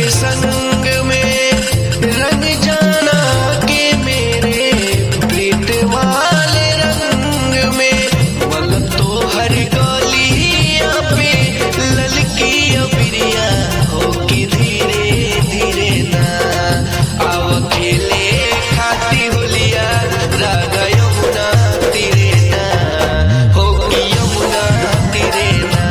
संग में रंग जाना के मेरे प्रीत वाले रंग में वल तो हर गलिया पे ललकी अबिरिया हो के धीरे धीरे ना आव खेले खाती होलिया रागा यमुना तीरे ना हो की यमुना तीरे ना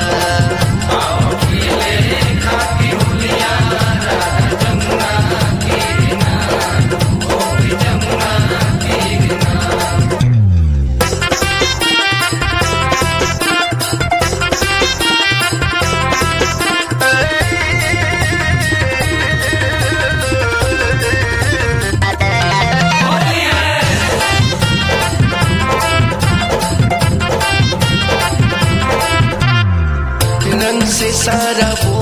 रंग से सारा वो